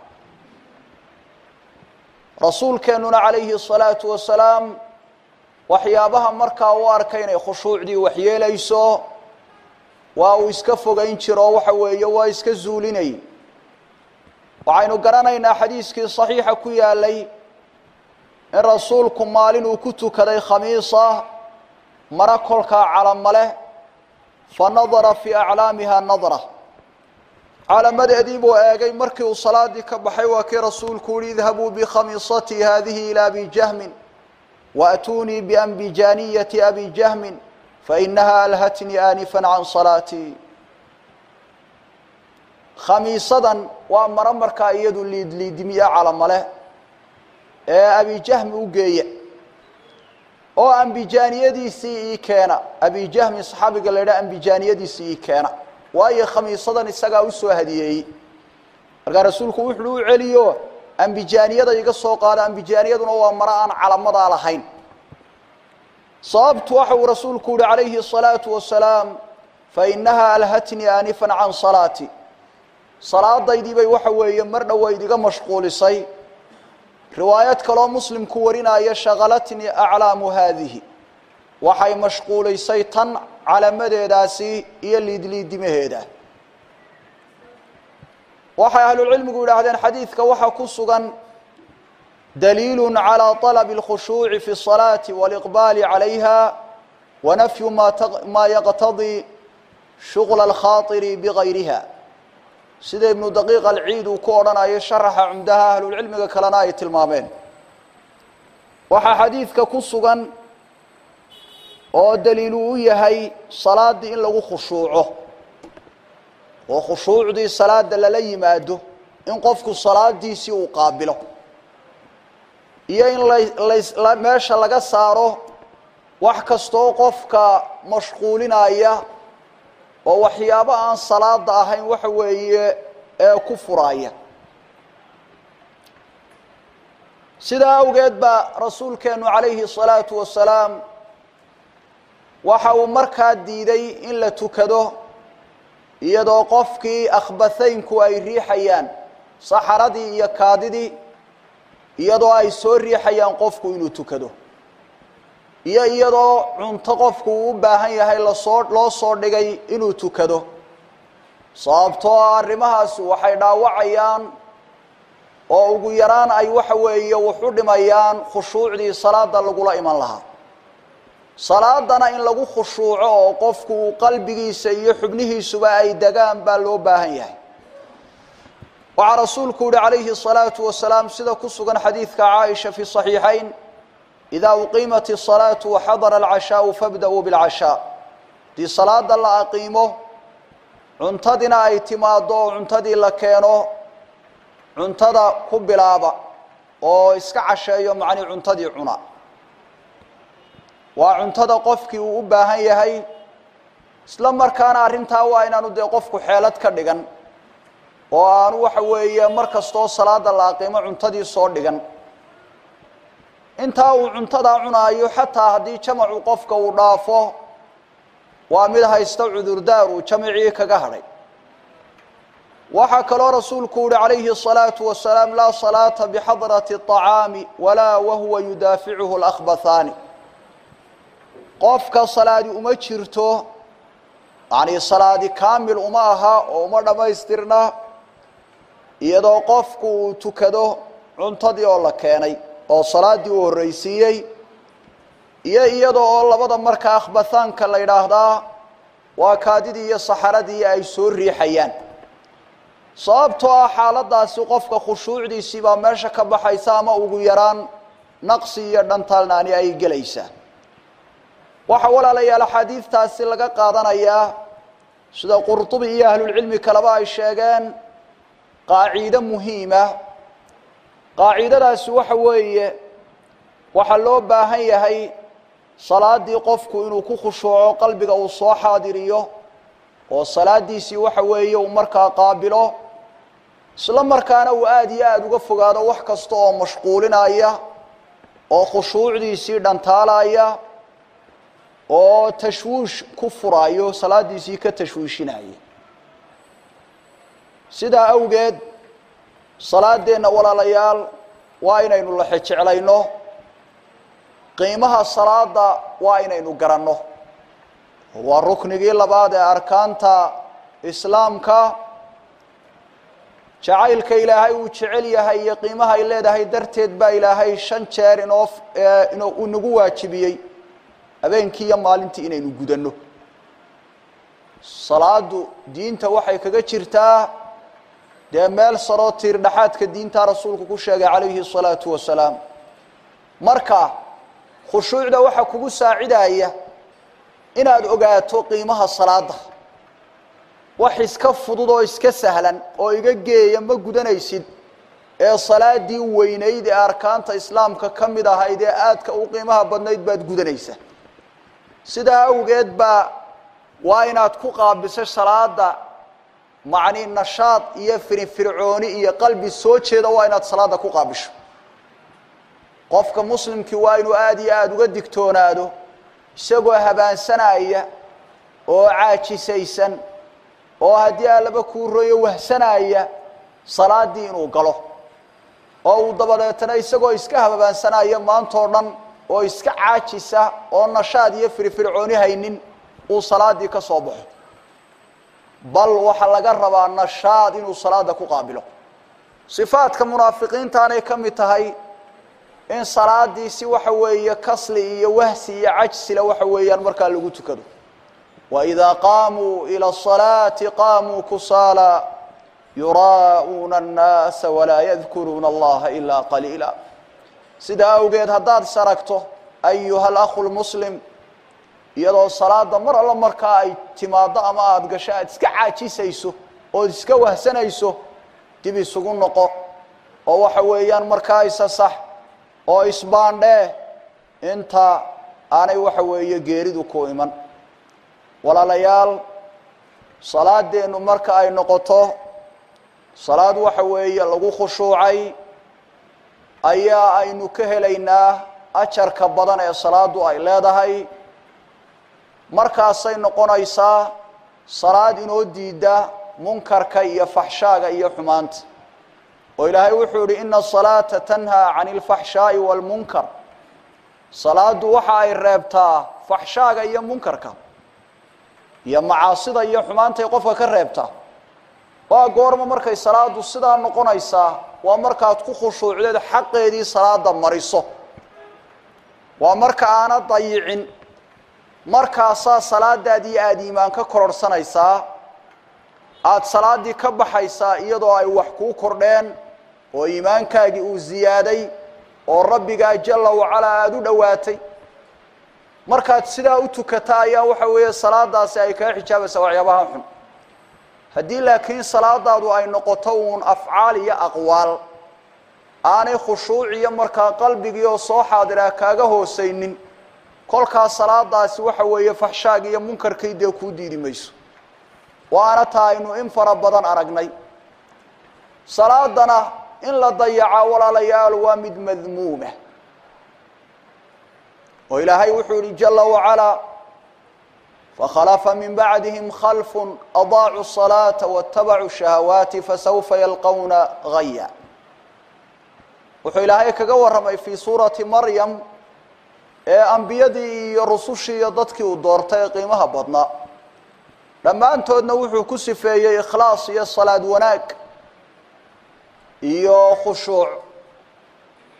S9: rasuulkeennuna calayhi الsalaatu wasalaam waxyaabaha markaa u arkay inay khushuucdii waxyeelayso waa uu iska fogayn jiro waxa weeye waa iska zuulinay waxaynu garanaynaa xadiiskii صaxiixa ku yaalay in rasuulku maalin uu ku tukaday khamiisa mara kolkaa calamo leh fa nadara fii aclaamiha nadra calamadeedii buu eegay markii uu salaadii ka baxay waa kii rasuulku yihi idhabuu bikhamiisatii hadihi ilى abi jahmin waأtuunii bianbijaaniyati abi jahmin fainaha alhatnii aanifا can salaatii khamiisadan waa maro markaa iyadu liidliidimiye calamale ee abijahmi u geeya oo ambijaaniyadiisii ii keena abijahmi saxaabiga la idhaha ambijaaniyadiisii ii keena waayo khamiisadan isagaa usoo hadiyeeyey markaa rasuulku wuxuu u celiyo ambijaaniyada iga soo qaada ambijaaniyaduna waa maro aan calamadaa lahayn sababtu waxa uu rasuulku yihi calayhi الsalaatu wasalaam fainaha alhatnii aanifan can salaati salaadaydii bay waxa weeye mar dhoweyd iga mashquulisay riwaayad kaloo muslimku warinaya shaqalatnii aclaamu haadihi waxay mashquulisay tan calamadeedaasi iyo liidliidimaheeda waxay ahlucilmigu yidhaahdeen xadiidka waxaa ku sugan daliil calى طalb اlkhushuuci fi الصalaaةi wاliqbaali عalayha wanafyu ma yaqtadii shugla اlkhaaطiri bigayriha sida ibnu daqiiq alciid uu ku odhanayo sharaxa cumdaha ahlulcilmiga kalena ay tilmaameen waxaa xadiidka ku sugan oo daliilu u yahay salaadii in lagu khushuuco oo khushuucdii salaada lala yimaado in qofku salaadiisii uu qaabilo iyo in la meesha laga saaro wax kastoo qofka mashquulinaya oo waxyaabo aan salaada ahayn waxa weeye ee ku furaaya sidaa awgeed baa rasuulkeenu calayhi الsalaatu wasalaam waxa uu markaa diiday in la tukado iyadoo qofkii akhbathaynku ay riixayaan saxaradii iyo kaadidii iyadoo ay soo riixayaan qofku inuu tukado iyo iyadoo cunto qofku uu u baahan yahay lasoo loo soo dhigay inuu tukado sababtoo ah arrimahaasi waxay dhaawacayaan oo ugu yaraan ay waxa weeye wuxu dhimayaan khushuucdii salaada lagula iman lahaa salaadana in lagu khushuuco oo qofku uu qalbigiisa iyo xubnihiisuba ay degaan baa loo baahan yahay waxaa rasuulku yihi calayhi الsalaatu wasalaam sida ku sugan xadiidka caaisha fi صaxiixayn ida uqiimat الصalaaةu waxadara اlcashaaءu fabda-uu biاlcashaaء haddii salaada la aqiimo cuntadina ay timaado oo cuntadii la keeno cuntada ku bilaaba oo iska casheeyo macnii cuntadii cuna waa cuntada qofkii uu u baahan yahay isla markaana arrintaa waa inaanu dee qofku xeelad ka dhigan oo aanu waxa weeye mar kastoo salaada la aqiimo cuntadii soo dhigan intaa uu cuntadaa cunaayo xataa haddii jamacu qofka uu dhaafo waa mid haysta cudurdaar uu jamacii kaga hadhay waxaa kaloo rasuulku yihi calayhi الصalaaةu wasalaam laa salaata bixadrati الطacaami walaa wahuwa yudaaficuhu اlأkhbathaani qofka salaadi uma jirto yani salaadi kaamil uma aha oo uma dhammaystirna iyadoo qofku uu tukado cuntadii oo la keenay oo salaaddii uu horreysiiyey iyo iyada oo labada markaa akhbathaanka la yidhaahdaa waa kaadidii iyo saxaradii ay soo riixayaan sababtoo ah xaaladaasi qofka khushuucdiisii baa meesha ka baxaysa ama ugu yaraan naqsi iyo dhantaalnaani ay gelaysaa waxaa walaalayaal axaadiidtaasi laga qaadanayaa sida qurtubi iyo ahlulcilmi kaleba ay sheegeen qaaciide muhiima qaaciidadaasi waxa weeye waxaa loo baahan yahay salaadii qofku inuu ku khushuuco qalbiga uu soo xaadiriyo oo salaadiisii waxa weeye uu markaa qaabilo isla markaana uu aada iyo aada uga fogaado wax kasta oo mashquulinaya oo khushuucdiisii dhantaalaya oo tashwiish ku furayo salaadiisii ka tashwiishinaya sidaa awgeed salaadeenna walaalayaal waa inaynu laxejeclayno qiimaha salaada waa inaynu garanno waa ruknigii labaad ee arkaanta islaamka jacaylka ilaahay uu jecel yahay iyo qiimaha ay leedahay darteed baa ilaahay shan jeer inoo uu nagu waajibiyey habeenkii iyo maalintii inaynu gudanno salaadu diinta waxay kaga jirtaa dee meel saroo tiir dhexaadka diinta rasuulku ku sheegay calayhi الsalaatu wasalaam marka khushuucda waxaa kugu saacidaya inaad ogaato qiimaha salaada wax iska fudud oo iska sahlan oo iga geeya ma gudanaysid ee salaadii weynayd ee arkaanta islaamka ka mid ahayd ee aadka u qiimaha badnayd baad gudanaysa sidaa awgeed baa waa inaad ku qaabiso salaada macni nashaad iyo firinfircooni iyo qalbi soo jeeda waa inaad salaada ku qaabisho qofka muslimkii waa inuu aada iyo aada uga digtoonaado isagoo habaansanaya oo caajisaysan oo haddii allaba kuu royo wahsanaya salaadii inuu galo oo uu dabadeetana isagoo iska habaansanaya maantoo dhan oo iska caajisa oo nashaad iyo firfircooni haynin uu salaadii ka soo baxo bal waxaa laga rabaa nashaad inuu salaada ku qaabilo sifaadka munaafiqiintaanay ka mid tahay in salaadii si waxa weeye kasli iyo wahsi iyo cajsila waxa weeyaan markaa lagu tukado waidaa qaamuu ila الصalaati qaamuu kusaala yuraa'uuna الnaasa walaa yadkuruuna allaha ilaa qaliila sidaa awgeed haddaad saragto ayuha اlakhu lmuslim iyadoo salaada mar alla markaa ay timaado ama aada gasho aada iska caajisayso ood iska wahsanayso dib isugu noqo oo waxa weeyaan markaa isa sax oo isbaandhee inta aanay waxa weeye geeridu ku iman walaalayaal salaadeennu marka ay noqoto salaad waxa weeye lagu khushuucay ayaa aynu ka helaynaa ajarka badan ee salaadu ay leedahay markaasay noqonaysaa salaad inoo diida munkarka iyo faxshaaga iyo xumaanta oo ilaahay wuxuu yihi ina asalaata tanhaa cani alfaxshaa'i waalmunkar salaadu waxa ay reebtaa faxshaaga iyo munkarka iyo macaasida iyo xumaantay qofka ka reebtaa waa goorma markay salaadu sidaa noqonaysaa waa markaad ku khushuucdeed xaqeedii salaada mariso waa marka aana dayicin markaasaa salaadaadii aada iimaan ka kororhsanaysaa aada salaadii ka baxaysaa iyadoo ay wax kuu kordheen oo iimaankaagii uu ziyaaday oo rabbigaa jalla wacalaa aada u dhowaatay markaad sidaa u tukata ayaa waxa weeye salaadaasi ay kaga xijaabaysaa waxyaabaha xun haddii laakiin salaadaadu ay noqoto uun afcaal iyo aqwaal aanay khushuuc iyo markaa qalbigii oo soo xaadiraa kaaga hoosaynin kolkaas salaadaasi waxa weeye faxshaagi iyo munkarkii dee kuu diidi mayso waana taa aynu in fara badan aragnay salaadana in la dayaca walaalayaal waa mid madmuuma oo ilaahay wuxuu yihi jala wacalaa fakhalafa min bacdihim khalfu adaacuu الصalaaةa waاtabacuu shahawaati fasawfa yalqowna gaya wuxuu ilaahay kaga warramay fii suurati maryam ee ambiyadii iyo rusushii iyo dadkii uu doortay ee qiimaha badnaa dhammaantoodna wuxuu ku sifeeyey ikhlaas iyo salaad wanaag iyo khushuuc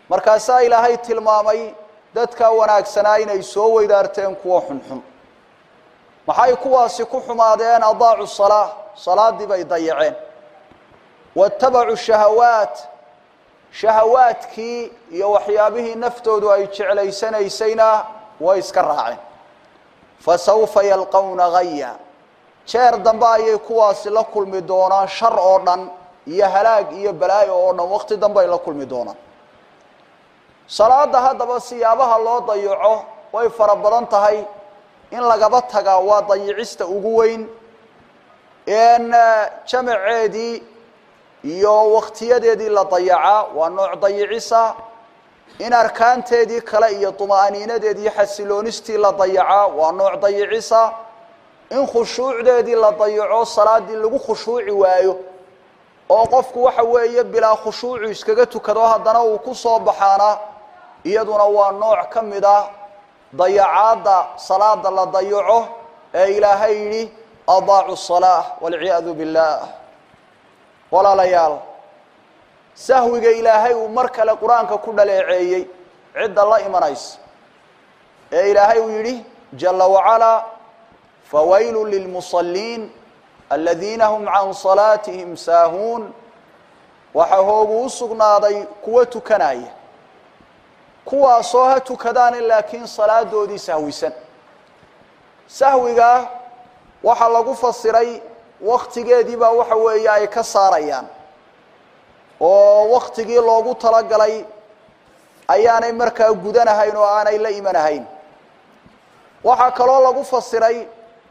S9: markaasaa ilaahay tilmaamay dadka wanaagsanaa inay soo weydaarteen kuwa xunxun maxay kuwaasi ku xumaadeen adaacu salaa salaaddii bay dayaceen watabacuu shahawaat shahawaadkii iyo waxyaabihii naftoodu ay jeclaysanaysayna way iska raaceen fasawfa yalqawna gaya jeer dambe ayay kuwaasi la kulmi doonaan shar oo dhan iyo halaag iyo balaayo oo dhan waqti dambe ay la kulmi doonaan salaada haddaba siyaabaha loo dayaco way fara badan tahay in lagaba tagaa waa dayicista ugu weyn in jamaceedii iyo waktiyadeedii la dayacaa waa nooc dayicisa in arkaanteedii kale iyo طumaaniinadeedii xasiloonistii la dayacaa waa nooc dayicisa in khushuucdeedii la dayaco salaadii lagu khushuuci waayo oo qofku waxa weeye bilaa khushuucu iskaga tukado haddana uu ku soo baxaana iyaduna waa nooc ka mid ah dayacaadda salaada la dayaco ee ilaahay yidhi adaacu الصalaaة wاlciyaadu biاllah walaalayaal sahwiga ilaahay uu mar kale qur-aanka ku dhaleeceeyey cidda la imanaysa ee ilaahay uu yidhi jala wacalaa fawaylu lilmusaliin aladiina hum can salaatihim saahuun waxaa hoogu u sugnaaday kuwo tukanaya kuwaasoo ha tukadaane laakiin salaadoodii sahwisan sahwiga waxaa lagu fasiray waktigeedii baa waxa weeye ay ka saarayaan oo waktigii loogu talagalay ayaanay markaa gudanahayn oo aanay la imanahayn waxaa kaloo lagu fasiray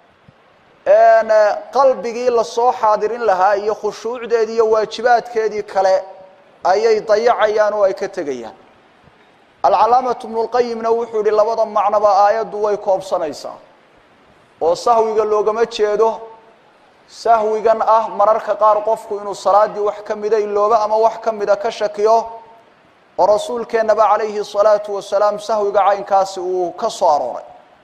S9: qalbigii lasoo xaadirin lahaa iyo khushuucdeedii iyo waajibaadkeedii kale ayay dayacayaan oo ay ka tegayaan alcalaamatu bnulqayimna wuxuu yihi labada macnoba aayaddu way koobsanaysaa oo sahwiga loogama jeedo sahwigan ah mararka qaar qofku inuu salaadii wax ka mida ilooba ama wax ka mida ka shakiyo oo rasuulkeennaba calayhi salaatu wasalaam sahwiga caynkaasi uu ka soo arooray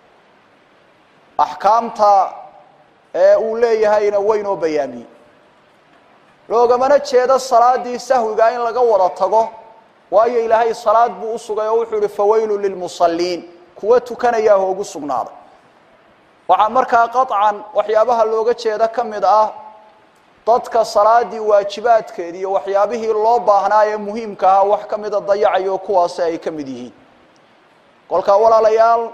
S9: axkaamta ee uu leeyahayna weynoo bayaamiyey loogamana jeedo salaadii sahwiga in laga wada tago waayo ilaahay salaad buu usugay oo wuxuu ihi fawaylu lilmusaliin kuwa tukanayaa hoogu sugnaaday waxaa markaa qaطcan waxyaabaha looga jeeda ka mid ah dadka salaadii waajibaadkeedi iyo waxyaabihii loo baahnaa ee muhiimka ahaa wax ka mida dayacayo kuwaasi ay ka mid yihiin kolkaa walaalayaal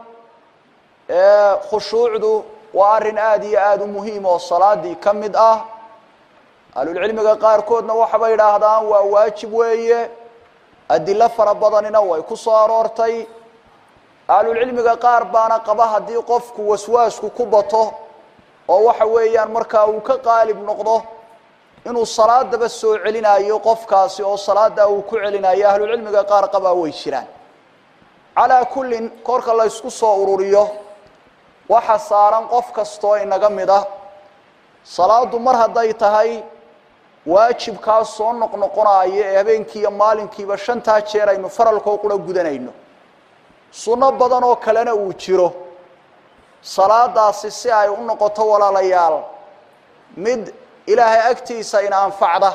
S9: khushuucdu waa arrin aada iyo aada u muhiim oo salaadii ka mid ah ahlulcilmiga qaarkoodna waxabay idhaahdaan waa waajib weeye adilo fara badanina way ku soo aroortay ahlulcilmiga qaar baana qaba haddii qofku waswaasku ku bato oo waxa weeyaan markaa uu ka qaalib noqdo inuu salaadaba soo celinayo qofkaasi oo salaada uu ku celinayo ahlulcilmiga qaar qabaa way jiraan calaa kullin korka la ysku soo ururiyo waxa saaran qof kastoo inaga mid ah salaadu mar hadday tahay waajibkaa soo noqnoqonayo ee habeenkiiyo maalinkiiba shantaa jeer aynu faralkoo qura gudanayno sunno badan oo kalena uu jiro salaadaasi si ay u noqoto walaalayaal mid ilaahay agtiisa ina anfacda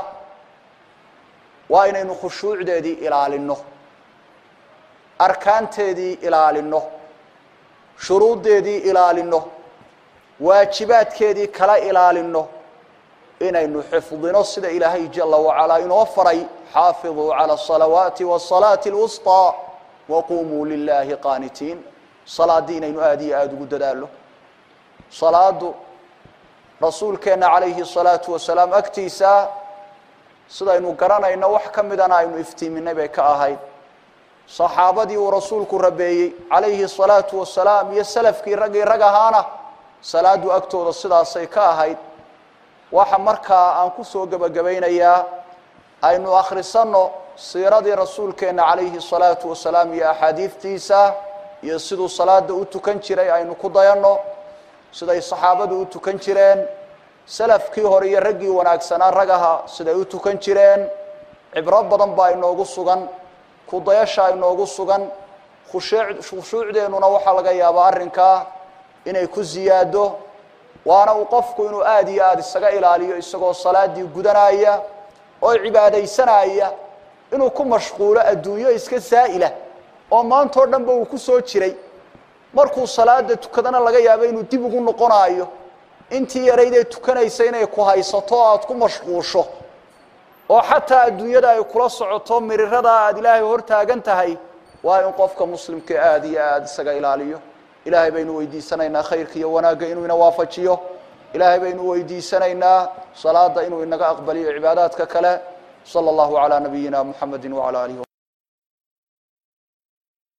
S9: waa inaynu khushuucdeedii ilaalino arkaanteedii ilaalino shuruuddeedii ilaalino waajibaadkeedii kala ilaalino inaynu xifdino sida ilaahay jala wacalaa inoo faray xaafiduu calى الصalawaati wالصalaaةi اlwusطى waqumuu lilahi qaanitiin salaadii inaynu aada iyo aada ugu dadaalo salaadu rasuulkeenna calayhi الsalaatu wasalaam agtiisa sidaynu garanayno wax ka midana aynu iftiiminay bay ka ahayd saxaabadii uu rasuulku rabeeyey calayhi الsalaatu wasalaam iyo salafkii raggii rag ahaana salaadu agtooda sidaasay ka ahayd waxa markaa aan kusoo gebagabaynayaa aynu akhrisanno siiradii rasuulkeenna calayhi الsalaatu wasalaam iyo axaadiidtiisa iyo siduu salaada u tukan jiray aynu ku dayanno siday saxaabadu u tukan jireen salafkii hore iyo raggii wanaagsanaa ragaha siday u tukan jireen cibro badan baa inoogu sugan kudayasha inoogu sugan khushuucdeennuna waxaa laga yaabaa arrinkaa inay ku ziyaado waana uu qofku inuu aada iyo aada isaga ilaaliyo isagoo salaadii gudanaya oo cibaadaysanaya inuu ku mashquulo adduunyo iska saa'ila oo maantao dhanba uu ku soo jiray markuu salaada tukadana laga yaabo inuu dib ugu noqonaayo intii yaraydee tukanaysa inay ku haysato o aada ku mashquusho oo xataa adduunyada ay kula socoto miriradaa aada ilaahay hor taagan tahay waa in qofka muslimka aada iyo aada isaga ilaaliyo ilaahay baynu weydiisanaynaa khayrka iyo wanaagga inuu ina waafajiyo ilaahay baynu weydiisanaynaa salaada inuu inaga aqbaliyo cibaadaadka kale salى اllahu عalى nabiyina mxamedi wعalى alihi